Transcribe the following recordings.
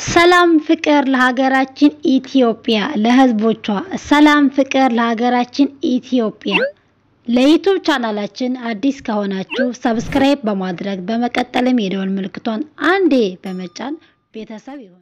ሰላም ፍቅር ለሀገራችን ኢትዮጵያ ለሕዝቦቿ ሰላም ፍቅር ለሀገራችን ኢትዮጵያ። ለዩቱብ ቻናላችን አዲስ ከሆናችሁ ሰብስክራይብ በማድረግ በመቀጠልም የደወል ምልክቷን አንዴ በመጫን ቤተሰብ ይሁኑ።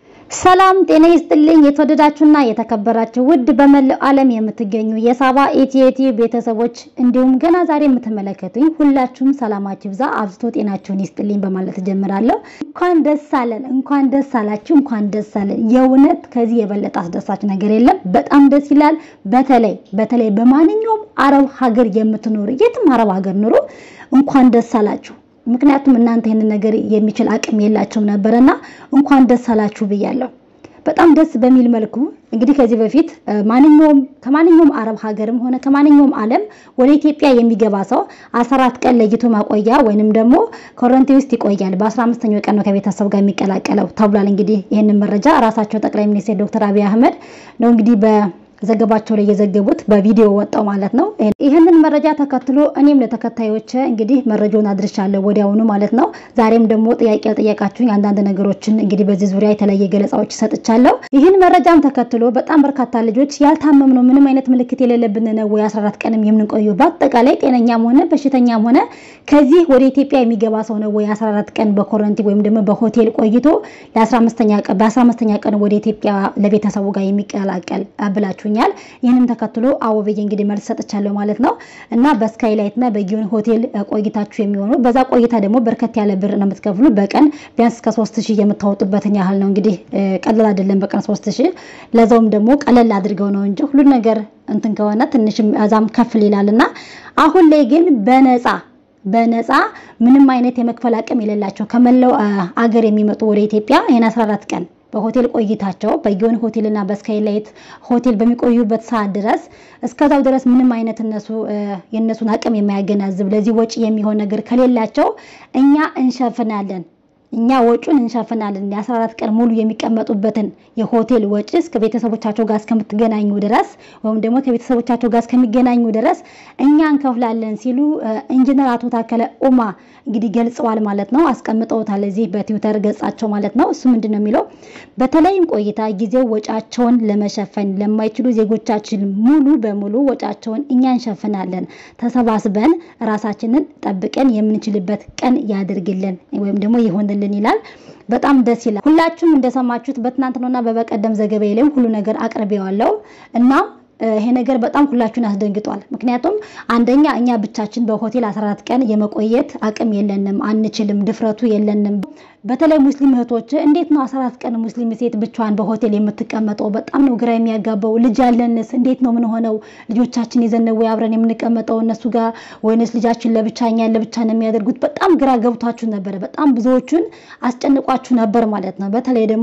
ሰላም ጤና ይስጥልኝ። የተወደዳችሁና የተከበራችሁ ውድ በመላው ዓለም የምትገኙ የሳባ ኢቲኤቲ ቤተሰቦች እንዲሁም ገና ዛሬ የምትመለከቱኝ ሁላችሁም ሰላማችሁ ይብዛ፣ አብዝቶ ጤናችሁን ይስጥልኝ በማለት ጀምራለሁ። እንኳን ደስ አለን፣ እንኳን ደስ አላችሁ፣ እንኳን ደስ አለን። የእውነት ከዚህ የበለጠ አስደሳች ነገር የለም። በጣም ደስ ይላል። በተለይ በተለይ በማንኛውም አረብ ሀገር የምትኖሩ የትም አረብ ሀገር ኑሩ እንኳን ደስ አላችሁ። ምክንያቱም እናንተ ይህንን ነገር የሚችል አቅም የላቸውም ነበረና እንኳን ደስ አላችሁ ብያለሁ። በጣም ደስ በሚል መልኩ እንግዲህ ከዚህ በፊት ማንኛውም ከማንኛውም አረብ ሀገርም ሆነ ከማንኛውም ዓለም ወደ ኢትዮጵያ የሚገባ ሰው 14 ቀን ለይቶ ማቆያ ወይንም ደግሞ ኮረንቲ ውስጥ ይቆያል። በ15ኛው ቀን ነው ከቤተሰብ ጋር የሚቀላቀለው ተብሏል። እንግዲህ ይህንን መረጃ ራሳቸው ጠቅላይ ሚኒስትር ዶክተር አብይ አህመድ ነው እንግዲህ በ ዘገባቸው ላይ የዘገቡት በቪዲዮ ወጣው ማለት ነው። ይህንን መረጃ ተከትሎ እኔም ለተከታዮች እንግዲህ መረጃውን አድርሻለሁ ወዲያውኑ ማለት ነው። ዛሬም ደግሞ ጥያቄ ጠየቃችሁኝ አንዳንድ ነገሮችን እንግዲህ በዚህ ዙሪያ የተለያየ ገለጻዎች ሰጥቻለሁ። ይህን መረጃም ተከትሎ በጣም በርካታ ልጆች ያልታመም ነው ምንም አይነት ምልክት የሌለብን ነው ወይ 14 ቀንም የምንቆየው በአጠቃላይ ጤነኛም ሆነ በሽተኛም ሆነ ከዚህ ወደ ኢትዮጵያ የሚገባ ሰው ነው ወይ 14 ቀን በኮረንቲ ወይም ደግሞ በሆቴል ቆይቶ ለ15ኛ ቀን በ15ኛ ቀን ወደ ኢትዮጵያ ለቤተሰቡ ጋር የሚቀላቀል ብላችሁ ይገኛል ይህንም ተከትሎ አዎ ብዬ እንግዲህ መልስ ሰጥቻለሁ ማለት ነው። እና በስካይላይት እና በጊዮን ሆቴል ቆይታችሁ የሚሆኑ በዛ ቆይታ ደግሞ በርከት ያለ ብር ነው የምትከፍሉ። በቀን ቢያንስ እስከ ሶስት ሺህ የምታወጡበትን ያህል ነው እንግዲህ ቀለል አይደለም። በቀን ሶስት ሺህ ለዛውም ደግሞ ቀለል አድርገው ነው እንጂ ሁሉን ነገር እንትን ከሆነ ትንሽም እዛም ከፍል ይላል እና አሁን ላይ ግን በነፃ በነፃ ምንም አይነት የመክፈል አቅም የሌላቸው ከመላው አገር የሚመጡ ወደ ኢትዮጵያ ይህን 14 ቀን በሆቴል ቆይታቸው በጊዮን ሆቴል እና በስካይላይት ሆቴል በሚቆዩበት ሰዓት ድረስ እስከዛው ድረስ ምንም አይነት እነሱ የእነሱን አቅም የማያገናዝብ ለዚህ ወጪ የሚሆን ነገር ከሌላቸው እኛ እንሸፍናለን እኛ ወጪውን እንሸፍናለን። የ14 ቀን ሙሉ የሚቀመጡበትን የሆቴል ወጪ እስከ ቤተሰቦቻቸው ጋር እስከምትገናኙ ድረስ ወይም ደግሞ ከቤተሰቦቻቸው ጋር እስከሚገናኙ ድረስ እኛ እንከፍላለን ሲሉ ኢንጂነር አቶ ታከለ ኡማ እንግዲህ ገልጸዋል ማለት ነው። አስቀምጠውታል እዚህ በትዊተር ገጻቸው ማለት ነው። እሱ ምንድን ነው የሚለው በተለይም ቆይታ ጊዜው ወጫቸውን ለመሸፈን ለማይችሉ ዜጎቻችን ሙሉ በሙሉ ወጫቸውን እኛ እንሸፍናለን። ተሰባስበን ራሳችንን ጠብቀን የምንችልበት ቀን ያድርግልን ወይም ደግሞ ይሆንልን ይላል። በጣም ደስ ይላል። ሁላችሁም እንደሰማችሁት በትናንትናና በበቀደም ዘገባዬ ላይም ሁሉ ነገር አቅርቤዋለሁ እና ይሄ ነገር በጣም ሁላችሁን አስደንግጧል። ምክንያቱም አንደኛ እኛ ብቻችን በሆቴል 14 ቀን የመቆየት አቅም የለንም፣ አንችልም፣ ድፍረቱ የለንም። በተለይ ሙስሊም እህቶች እንዴት ነው 14 ቀን ሙስሊም ሴት ብቻዋን በሆቴል የምትቀመጠው? በጣም ነው ግራ የሚያጋባው። ልጅ ያለንስ እንዴት ነው ምን ሆነው ልጆቻችን ይዘን ነው ወይ አብረን የምንቀመጠው እነሱ ጋር ወይንስ ልጃችን ለብቻ እኛን ለብቻ ነው የሚያደርጉት? በጣም ግራ ገብቷችሁ ነበረ። በጣም ብዙዎቹን አስጨንቋችሁ ነበር ማለት ነው። በተለይ ደግሞ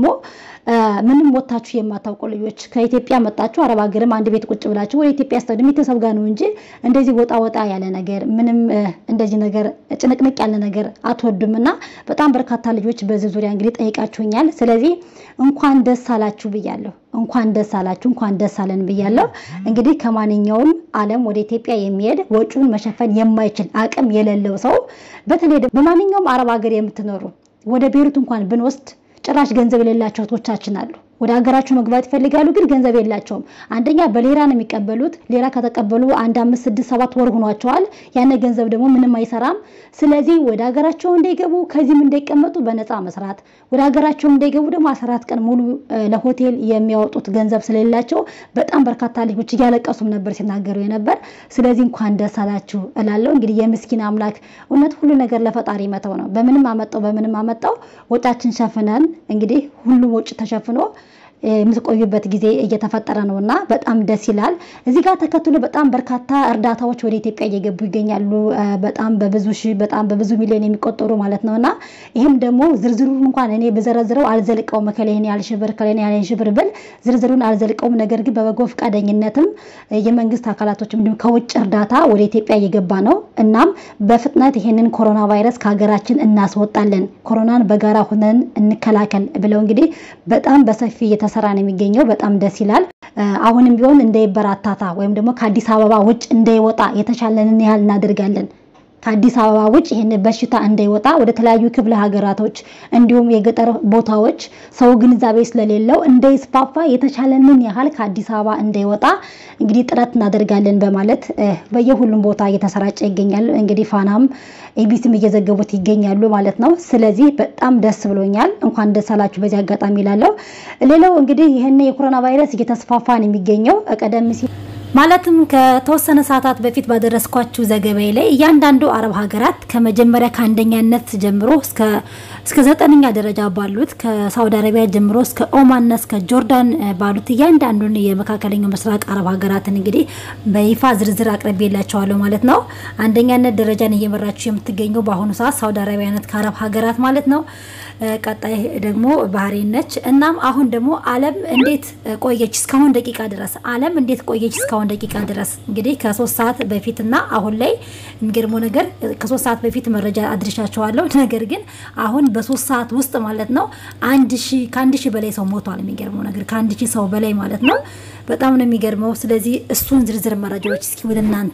ምንም ወታችሁ የማታውቁ ልጆች ከኢትዮጵያ መጣችሁ አረብ ሀገርም አንድ ቤት ቁጭ ብላችሁ ወደ ኢትዮጵያ ስትሄዱ ቤተሰብ ጋር ነው እንጂ እንደዚህ ወጣ ወጣ ያለ ነገር ምንም እንደዚህ ነገር ጭንቅንቅ ያለ ነገር አትወዱም እና በጣም በርካታ ልጆች በዚህ ዙሪያ እንግዲህ ጠይቃችሁኛል። ስለዚህ እንኳን ደስ አላችሁ ብያለሁ። እንኳን ደስ አላችሁ፣ እንኳን ደስ አለን ብያለሁ። እንግዲህ ከማንኛውም ዓለም ወደ ኢትዮጵያ የሚሄድ ወጪውን መሸፈን የማይችል አቅም የሌለው ሰው በተለይ በማንኛውም አረብ ሀገር የምትኖሩ ወደ ቤሩት እንኳን ብንወስድ ጭራሽ ገንዘብ የሌላቸው እህቶቻችን አሉ። ወደ ሀገራቸው መግባት ይፈልጋሉ፣ ግን ገንዘብ የላቸውም። አንደኛ በሌራ ነው የሚቀበሉት። ሌራ ከተቀበሉ አንድ አምስት ስድስት ሰባት ወር ሆኗቸዋል። ያን ገንዘብ ደግሞ ምንም አይሰራም። ስለዚህ ወደ ሀገራቸው እንዳይገቡ ከዚህም እንዳይቀመጡ በነፃ መስራት፣ ወደ ሀገራቸው እንዳይገቡ ደግሞ አስራት ቀን ሙሉ ለሆቴል የሚያወጡት ገንዘብ ስለሌላቸው በጣም በርካታ ልጆች እያለቀሱም ነበር ሲናገሩ የነበር። ስለዚህ እንኳን ደስ አላችሁ እላለሁ። እንግዲህ የምስኪን አምላክ እውነት ሁሉ ነገር ለፈጣሪ መተው ነው። በምንም አመጣው በምንም አመጣው ወጫችን ሸፍነን እንግዲህ ሁሉም ወጭ ተሸፍኖ የምትቆዩበት ጊዜ እየተፈጠረ ነው እና በጣም ደስ ይላል። እዚህ ጋር ተከትሎ በጣም በርካታ እርዳታዎች ወደ ኢትዮጵያ እየገቡ ይገኛሉ። በጣም በብዙ ሺህ በጣም በብዙ ሚሊዮን የሚቆጠሩ ማለት ነው እና ይህም ደግሞ ዝርዝሩን እንኳን እኔ ብዘረዝረው አልዘልቀውም። ከላይን ያህል ሺህ ብር ከላይን ያህል ሺህ ብር ብል ዝርዝሩን አልዘልቀውም። ነገር ግን በበጎ ፈቃደኝነትም የመንግስት አካላቶች እንዲሁም ከውጭ እርዳታ ወደ ኢትዮጵያ እየገባ ነው። እናም በፍጥነት ይህንን ኮሮና ቫይረስ ከሀገራችን እናስወጣለን፣ ኮሮናን በጋራ ሆነን እንከላከል ብለው እንግዲህ በጣም በሰፊ እየተሰራ ነው የሚገኘው። በጣም ደስ ይላል። አሁንም ቢሆን እንዳይበራታታ ወይም ደግሞ ከአዲስ አበባ ውጭ እንዳይወጣ የተቻለንን ያህል እናደርጋለን። ከአዲስ አበባ ውጭ ይህን በሽታ እንዳይወጣ ወደ ተለያዩ ክፍለ ሀገራቶች እንዲሁም የገጠር ቦታዎች ሰው ግንዛቤ ስለሌለው እንዳይስፋፋ የተቻለንን ያህል ከአዲስ አበባ እንዳይወጣ እንግዲህ ጥረት እናደርጋለን በማለት በየሁሉም ቦታ እየተሰራጨ ይገኛል። እንግዲህ ፋናም ኤቢሲም እየዘገቡት ይገኛሉ ማለት ነው። ስለዚህ በጣም ደስ ብሎኛል። እንኳን ደስ አላችሁ በዚህ አጋጣሚ ላለው። ሌላው እንግዲህ ይህን የኮሮና ቫይረስ እየተስፋፋ ነው የሚገኘው ቀደም ሲል ማለትም ከተወሰነ ሰዓታት በፊት ባደረስኳችሁ ዘገባዬ ላይ እያንዳንዱ አረብ ሀገራት ከመጀመሪያ ከአንደኛነት ጀምሮ እስከ ዘጠነኛ ደረጃ ባሉት ከሳውዲ አረቢያ ጀምሮ እስከ ኦማንና እስከ ጆርዳን ባሉት እያንዳንዱን የመካከለኛው ምስራቅ አረብ ሀገራትን እንግዲህ በይፋ ዝርዝር አቅርቤላቸዋለሁ ማለት ነው። አንደኛነት ደረጃን እየመራችሁ የምትገኘው በአሁኑ ሰዓት ሳውዲ አረቢያ ነት ከአረብ ሀገራት ማለት ነው። ቀጣይ ደግሞ ባህሬን ነች። እናም አሁን ደግሞ ዓለም እንዴት ቆየች እስካሁን ደቂቃ ድረስ ዓለም እንዴት ቆየች እስካሁን ደቂቃ ድረስ እንግዲህ ከሶስት ሰዓት በፊት እና አሁን ላይ የሚገርመው ነገር ከሶስት ሰዓት በፊት መረጃ አድርሻቸዋለሁ። ነገር ግን አሁን በሶስት ሰዓት ውስጥ ማለት ነው አንድ ሺህ ከአንድ ሺህ በላይ ሰው ሞቷል። የሚገርመው ነገር ከአንድ ሺህ ሰው በላይ ማለት ነው። በጣም ነው የሚገርመው። ስለዚህ እሱን ዝርዝር መረጃዎች እስኪ ወደ እናንተ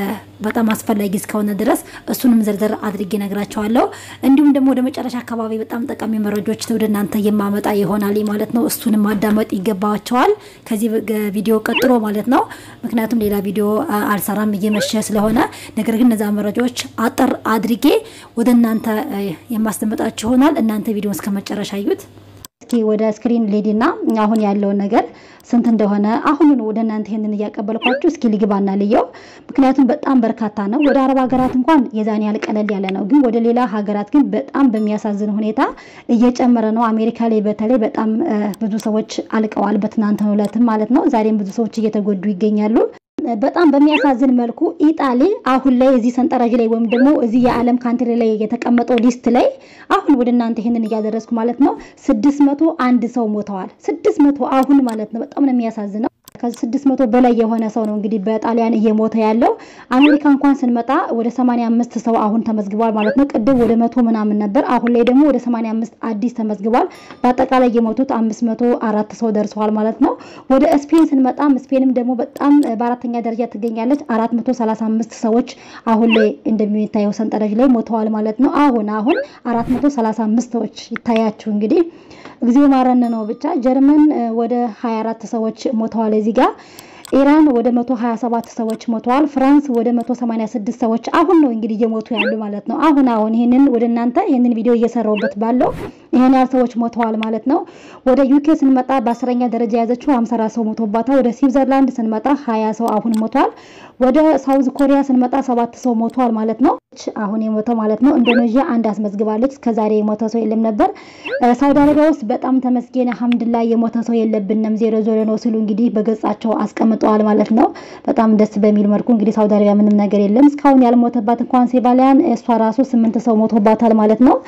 በጣም አስፈላጊ እስከሆነ ድረስ እሱንም ዝርዝር አድርጌ ነግራቸዋለሁ። እንዲሁም ደግሞ ወደ መጨረሻ አካባቢ በጣም ጠቃሚ መረጃዎች ወደ እናንተ የማመጣ ይሆናል ማለት ነው። እሱንም ማዳመጥ ይገባቸዋል ከዚህ ቪዲዮ ቀጥሎ ማለት ነው። ምክንያቱም ሌላ ቪዲዮ አልሰራም እየመሸ ስለሆነ፣ ነገር ግን እነዛ መረጃዎች አጠር አድርጌ ወደ እናንተ የማስደመጣችሁ ይሆናል። እናንተ ቪዲዮ እስከ መጨረሻ እዩት። እስኪ ወደ ስክሪን ሌዲና አሁን ያለውን ነገር ስንት እንደሆነ አሁኑን ወደ እናንተ ይሄንን እያቀበልኳችሁ እስኪ ልግባና ልየው። ምክንያቱም በጣም በርካታ ነው። ወደ አረብ ሀገራት እንኳን የዛን ያህል ቀለል ያለ ነው፣ ግን ወደ ሌላ ሀገራት ግን በጣም በሚያሳዝን ሁኔታ እየጨመረ ነው። አሜሪካ ላይ በተለይ በጣም ብዙ ሰዎች አልቀዋል፣ በትናንትናው ዕለትም ማለት ነው። ዛሬም ብዙ ሰዎች እየተጎዱ ይገኛሉ። በጣም በሚያሳዝን መልኩ ኢጣሊ አሁን ላይ እዚህ ሰንጠረዥ ላይ ወይም ደግሞ እዚህ የዓለም ካንትሪ ላይ የተቀመጠው ሊስት ላይ አሁን ወደ እናንተ ይሄንን እያደረስኩ ማለት ነው ስድስት መቶ አንድ ሰው ሞተዋል። ስድስት መቶ አሁን ማለት ነው። በጣም ነው የሚያሳዝነው። ከስድስት መቶ በላይ የሆነ ሰው ነው እንግዲህ በጣሊያን እየሞተ ያለው። አሜሪካ እንኳን ስንመጣ ወደ ሰማንያ አምስት ሰው አሁን ተመዝግቧል ማለት ነው። ቅድም ወደ መቶ ምናምን ነበር። አሁን ላይ ደግሞ ወደ ሰማንያ አምስት አዲስ ተመዝግቧል። በአጠቃላይ የሞቱት አምስት መቶ አራት ሰው ደርሰዋል ማለት ነው። ወደ ስፔን ስንመጣም ስፔንም ደግሞ በጣም በአራተኛ ደረጃ ትገኛለች። አራት መቶ ሰላሳ አምስት ሰዎች አሁን ላይ እንደሚታየው ሰንጠረዥ ላይ ሞተዋል ማለት ነው። አሁን አሁን አራት መቶ ሰላሳ አምስት ሰዎች ይታያችሁ እንግዲህ ጊዜ ማረን ነው ብቻ። ጀርመን ወደ 24 ሰዎች ሞተዋል እዚህ ጋር። ኢራን ወደ 127 ሰዎች ሞተዋል። ፍራንስ ወደ 186 ሰዎች አሁን ነው እንግዲህ እየሞቱ ያሉ ማለት ነው። አሁን አሁን ይሄንን ወደ እናንተ ይሄንን ቪዲዮ እየሰራሁበት ባለው ይሄን ያህል ሰዎች ሞተዋል ማለት ነው። ወደ ዩኬ ስንመጣ በአስረኛ ደረጃ የያዘችው 54 ሰው ሞቶባታል። ወደ ስዊዘርላንድ ስንመጣ 20 ሰው አሁን ሞቷል። ወደ ሳውዝ ኮሪያ ስንመጣ ሰባት ሰው ሞቷል ማለት ነው። አሁን የሞተው ማለት ነው። ኢንዶኔዥያ አንድ አስመዝግባለች። እስከዛሬ የሞተ ሰው የለም ነበር። ሳውዲ አረቢያ ውስጥ በጣም ተመስገን አልሐምዱሊላህ የሞተ ሰው የለብንም ዜሮ ዜሮ ነው ሲሉ እንግዲህ በገጻቸው አስቀምጠዋል ማለት ነው። በጣም ደስ በሚል መልኩ እንግዲህ ሳውዲ አረቢያ ምንም ነገር የለም እስካሁን ያልሞተባት እንኳን ሴባሊያን እሷ ራሱ ስምንት ሰው ሞቶባታል ማለት ነው።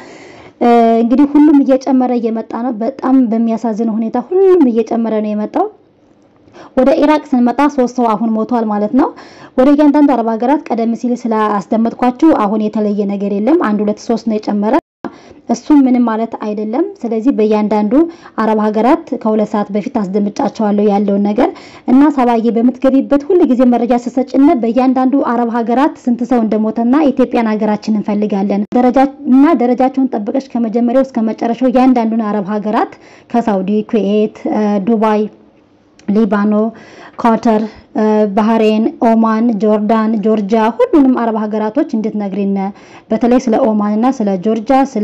እንግዲህ ሁሉም እየጨመረ እየመጣ ነው። በጣም በሚያሳዝን ሁኔታ ሁሉም እየጨመረ ነው የመጣው። ወደ ኢራቅ ስንመጣ ሶስት ሰው አሁን ሞቷል ማለት ነው። ወደ እያንዳንዱ አረብ ሀገራት ቀደም ሲል ስላስደመጥኳችሁ አሁን የተለየ ነገር የለም። አንድ ሁለት ሶስት ነው የጨመረ እሱም ምንም ማለት አይደለም። ስለዚህ በእያንዳንዱ አረብ ሀገራት ከሁለት ሰዓት በፊት አስደምጫቸዋለሁ ያለውን ነገር እና ሰባዬ በምትገቢበት ሁሉ ጊዜ መረጃ ስሰጭነ በእያንዳንዱ አረብ ሀገራት ስንት ሰው እንደሞተና ኢትዮጵያን ሀገራችን እንፈልጋለን እና ደረጃቸውን ጠብቀሽ ከመጀመሪያው እስከ መጨረሻው እያንዳንዱን አረብ ሀገራት ከሳውዲ፣ ኩዌት፣ ዱባይ ሊባኖ፣ ኳተር፣ ባህሬን፣ ኦማን፣ ጆርዳን፣ ጆርጂያ ሁሉንም አረብ ሀገራቶች እንድትነግሪን በተለይ ስለ ኦማን እና ስለ ጆርጂያ ስለ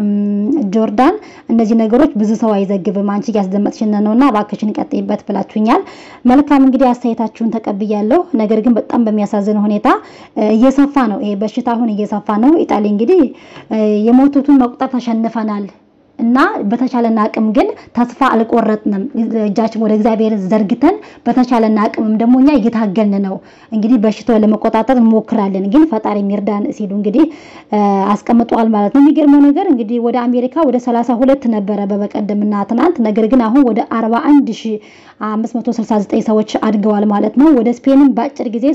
ጆርዳን እነዚህ ነገሮች ብዙ ሰው አይዘግብም። አንቺ እያስደመጥሽን ነውና እባክሽን ቀጥይበት ብላችሁኛል። መልካም እንግዲህ አስተያየታችሁን ተቀብያለሁ። ነገር ግን በጣም በሚያሳዝን ሁኔታ እየሰፋ ነው ይሄ በሽታ አሁን እየሰፋ ነው። ኢጣሊ እንግዲህ የሞቱትን መቁጠር ተሸንፈናል እና በተቻለን አቅም ግን ተስፋ አልቆረጥንም። እጃችን ወደ እግዚአብሔር ዘርግተን በተቻለን አቅምም ደግሞ እኛ እየታገልን ነው። እንግዲህ በሽታውን ለመቆጣጠር እንሞክራለን፣ ግን ፈጣሪ ሚርዳን ሲሉ እንግዲህ አስቀምጠዋል ማለት ነው። የሚገርመው ነገር እንግዲህ ወደ አሜሪካ ወደ 32 ነበረ በበቀደምና ትናንት፣ ነገር ግን አሁን ወደ 41569 ሰዎች አድገዋል ማለት ነው። ወደ ስፔንም በአጭር ጊዜ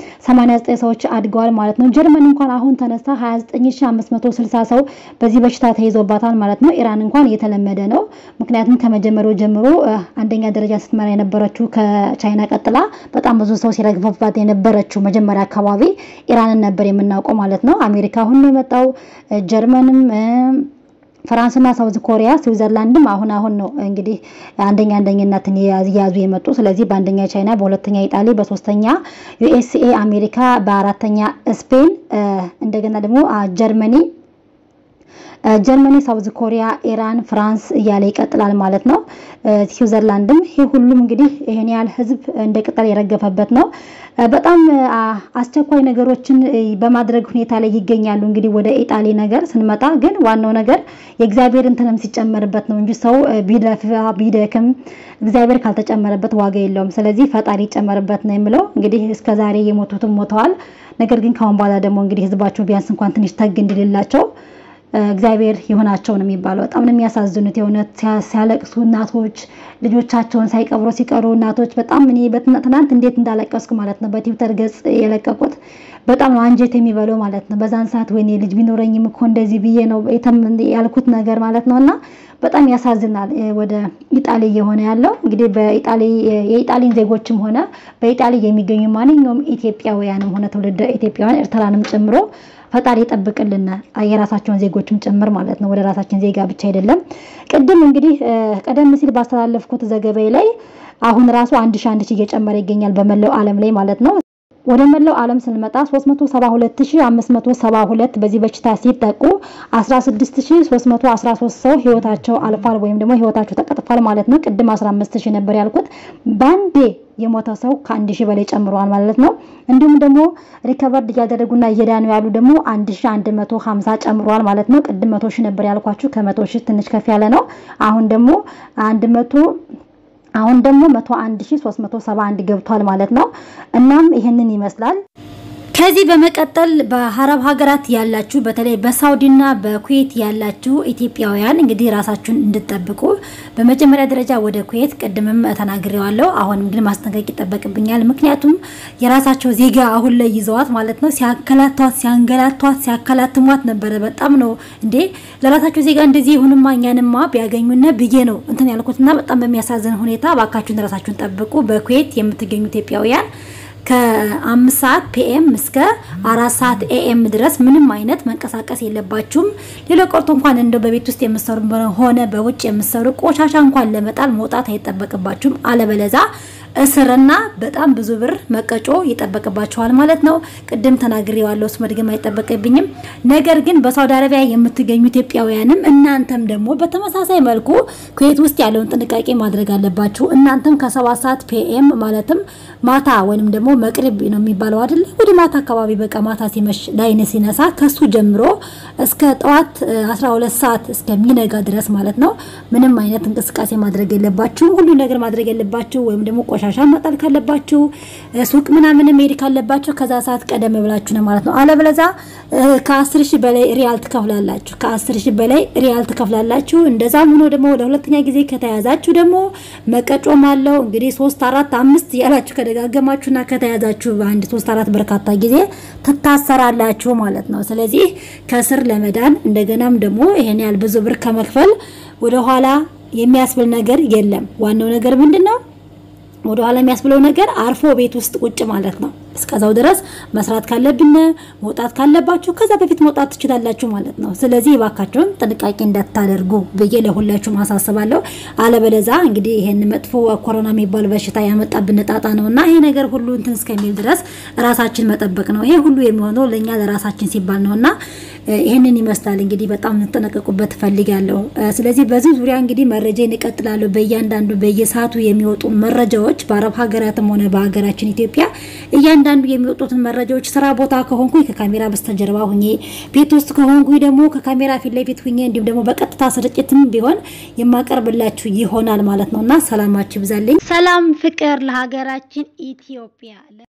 33089 ሰዎች አድገዋል ማለት ነው። ጀርመን እንኳን አሁን ተነስታ 29560 ሰው በዚህ በሽታ ተይዞባታል ማለት ነው። ኢራን እንኳን የተለመደ ነው። ምክንያቱም ከመጀመሪያው ጀምሮ አንደኛ ደረጃ ስትመራ የነበረችው ከቻይና ቀጥላ በጣም ብዙ ሰው ሲረግፈባት የነበረችው መጀመሪያ አካባቢ ኢራንን ነበር የምናውቀው ማለት ነው። አሜሪካ አሁን ነው የመጣው ጀርመንም ፍራንስና ሳውዝ ኮሪያ ስዊዘርላንድም አሁን አሁን ነው እንግዲህ አንደኛ አንደኝነትን እየያዙ የመጡ። ስለዚህ በአንደኛ ቻይና፣ በሁለተኛ ኢጣሊ፣ በሶስተኛ ዩኤስኤ አሜሪካ፣ በአራተኛ ስፔን እንደገና ደግሞ ጀርመኒ ጀርመኒ፣ ሳውዝ ኮሪያ፣ ኢራን፣ ፍራንስ እያለ ይቀጥላል ማለት ነው። ስዊዘርላንድም ይህ ሁሉም እንግዲህ ይሄን ያህል ህዝብ እንደ ቅጠል የረገፈበት ነው። በጣም አስቸኳይ ነገሮችን በማድረግ ሁኔታ ላይ ይገኛሉ። እንግዲህ ወደ ኢጣሊ ነገር ስንመጣ ግን ዋናው ነገር የእግዚአብሔር እንትንም ሲጨመርበት ነው እንጂ ሰው ቢለፋ ቢደክም እግዚአብሔር ካልተጨመረበት ዋጋ የለውም። ስለዚህ ፈጣሪ ይጨመርበት ነው የምለው። እንግዲህ እስከዛሬ የሞቱትም ሞተዋል። ነገር ግን ካሁን በኋላ ደግሞ እንግዲህ ህዝባቸው ቢያንስ እንኳን ትንሽ ተግ እንዲልላቸው እግዚአብሔር ይሆናቸው ነው የሚባለው። በጣም ነው የሚያሳዝኑት። የእውነት ሲያለቅሱ እናቶች ልጆቻቸውን ሳይቀብሩ ሲቀሩ እናቶች በጣም እኔ ትናንት እንዴት እንዳለቀስኩ ማለት ነው። በትዊተር ገጽ የለቀቁት በጣም ነው አንጀት የሚበለው ማለት ነው። በዛን ሰዓት ወይኔ ልጅ ቢኖረኝም እኮ እንደዚህ ብዬ ነው ያልኩት ነገር ማለት ነው እና በጣም ያሳዝናል። ወደ ኢጣሊ እየሆነ ያለው እንግዲህ በኢጣሊ የኢጣሊን ዜጎችም ሆነ በኢጣሊ የሚገኙ ማንኛውም ኢትዮጵያውያንም ሆነ ትውልደ ኢትዮጵያውያን ኤርትራንም ጨምሮ ፈጣሪ ይጠብቅልን የራሳቸውን ዜጎችም ጭምር ማለት ነው። ወደ ራሳችን ዜጋ ብቻ አይደለም። ቅድም እንግዲህ ቀደም ሲል ባስተላለፍኩት ዘገባዬ ላይ አሁን ራሱ አንድ ሺህ አንድ ሺህ እየጨመረ ይገኛል በመላው ዓለም ላይ ማለት ነው። ወደ መላው ዓለም ስንመጣ 372572 በዚህ በሽታ ሲጠቁ 16313 ሰው ህይወታቸው አልፏል ወይም ደግሞ ህይወታቸው ተቀጥፏል ማለት ነው። ቅድም 15000 ነበር ያልኩት ባንዴ የሞተ ሰው ከአንድ ሺህ በላይ ጨምሯል ማለት ነው። እንዲሁም ደግሞ ሪከቨርድ እያደረጉና እየዳኑ ያሉ ደግሞ 1150 ጨምሯል ማለት ነው። ቅድም 100 ሺህ ነበር ያልኳችሁ ከመቶ ሺህ ትንሽ ከፍ ያለ ነው። አሁን ደግሞ 100 አሁን ደግሞ 101371 ገብቷል ማለት ነው። እናም ይሄንን ይመስላል። ከዚህ በመቀጠል በአረብ ሀገራት ያላችሁ በተለይ በሳውዲና በኩዌት ያላችሁ ኢትዮጵያውያን እንግዲህ ራሳችሁን እንድጠብቁ በመጀመሪያ ደረጃ ወደ ኩዌት ቅድምም ተናግሬዋለሁ። አሁንም ግን ማስጠንቀቅ ይጠበቅብኛል። ምክንያቱም የራሳቸው ዜጋ አሁን ላይ ይዘዋት ማለት ነው ሲያከላቷት፣ ሲያንገላቷት፣ ሲያከላትሟት ነበረ። በጣም ነው እንዴ ለራሳቸው ዜጋ እንደዚህ ይሁንማ እኛንማ ቢያገኙነ ብዬ ነው እንትን ያልኩትና በጣም በሚያሳዝን ሁኔታ እባካችሁን ራሳችሁን ጠብቁ። በኩዌት የምትገኙ ኢትዮጵያውያን ከአምስት ሰዓት ፒኤም እስከ አራት ሰዓት ኤኤም ድረስ ምንም አይነት መንቀሳቀስ የለባችሁም። ሌላ ቀርቶ እንኳን እንደው በቤት ውስጥ የምሰሩ ሆነ በውጭ የምሰሩ ቆሻሻ እንኳን ለመጣል መውጣት አይጠበቅባችሁም። አለበለዛ እስርና በጣም ብዙ ብር መቀጮ ይጠበቅባቸዋል ማለት ነው። ቅድም ተናግሬዋለሁ፣ እሱ መድገም አይጠበቅብኝም። ነገር ግን በሳውዲ አረቢያ የምትገኙ ኢትዮጵያውያንም እናንተም ደግሞ በተመሳሳይ መልኩ ኩዌት ውስጥ ያለውን ጥንቃቄ ማድረግ አለባችሁ። እናንተም ከሰባት ሰዓት ፒኤም ማለትም ማታ ወይንም ደግሞ መቅሪብ ነው የሚባለው አይደለ? ወደ ማታ አካባቢ በቃ ማታ ሲመሽ ላይን ሲነሳ ከሱ ጀምሮ እስከ ጠዋት 12 ሰዓት እስከሚነጋ ድረስ ማለት ነው ምንም አይነት እንቅስቃሴ ማድረግ የለባችሁ። ሁሉ ነገር ማድረግ የለባችሁ ወይም ደግሞ ቆሻሻ መጣል ካለባችሁ ሱቅ ምናምን መሄድ ካለባችሁ ከዛ ሰዓት ቀደም ብላችሁ ነው ማለት ነው። አለበለዛ ከአስር ሺህ በላይ ሪያል ትከፍላላችሁ። ከአስር ሺህ በላይ ሪያል ትከፍላላችሁ። እንደዛም ሆኖ ደግሞ ለሁለተኛ ጊዜ ከተያዛችሁ ደግሞ መቀጮም አለው። እንግዲህ ሶስት አራት አምስት ያላችሁ ከደጋገማችሁና ከተያዛችሁ በአንድ ሶስት አራት በርካታ ጊዜ ትታሰራላችሁ ማለት ነው። ስለዚህ ከስር ለመዳን እንደገናም ደግሞ ይሄን ያህል ብዙ ብር ከመክፈል ወደኋላ የሚያስብል ነገር የለም። ዋናው ነገር ምንድን ነው? ወደ ኋላ የሚያስብለው ነገር አርፎ ቤት ውስጥ ቁጭ ማለት ነው። እስከዛው ድረስ መስራት ካለብን መውጣት ካለባችሁ ከዛ በፊት መውጣት ትችላላችሁ ማለት ነው። ስለዚህ እባካችሁን ጥንቃቄ እንዳታደርጉ ብዬ ለሁላችሁ ማሳስባለሁ። አለበለዛ እንግዲህ ይሄን መጥፎ ኮሮና የሚባል በሽታ ያመጣብን ጣጣ ነው እና ይሄ ነገር ሁሉ እንትን እስከሚል ድረስ ራሳችን መጠበቅ ነው። ይሄ ሁሉ የሚሆነው ለእኛ ለራሳችን ሲባል ነው እና ይህንን ይመስላል እንግዲህ በጣም እንጠነቀቁበት እፈልጋለሁ። ስለዚህ በዚህ ዙሪያ እንግዲህ መረጃ እንቀጥላለሁ። በእያንዳንዱ በየሰዓቱ የሚወጡ መረጃዎች በአረብ ሀገራትም ሆነ በሀገራችን ኢትዮጵያ እያንዳንዱ የሚወጡትን መረጃዎች ስራ ቦታ ከሆንኩኝ ከካሜራ በስተጀርባ ሁኜ፣ ቤት ውስጥ ከሆንኩኝ ደግሞ ከካሜራ ፊት ለፊት ሁኜ እንዲሁም ደግሞ በቀጥታ ስርጭትም ቢሆን የማቀርብላችሁ ይሆናል ማለት ነው እና ሰላማችሁ ይብዛልኝ። ሰላም ፍቅር ለሀገራችን ኢትዮጵያ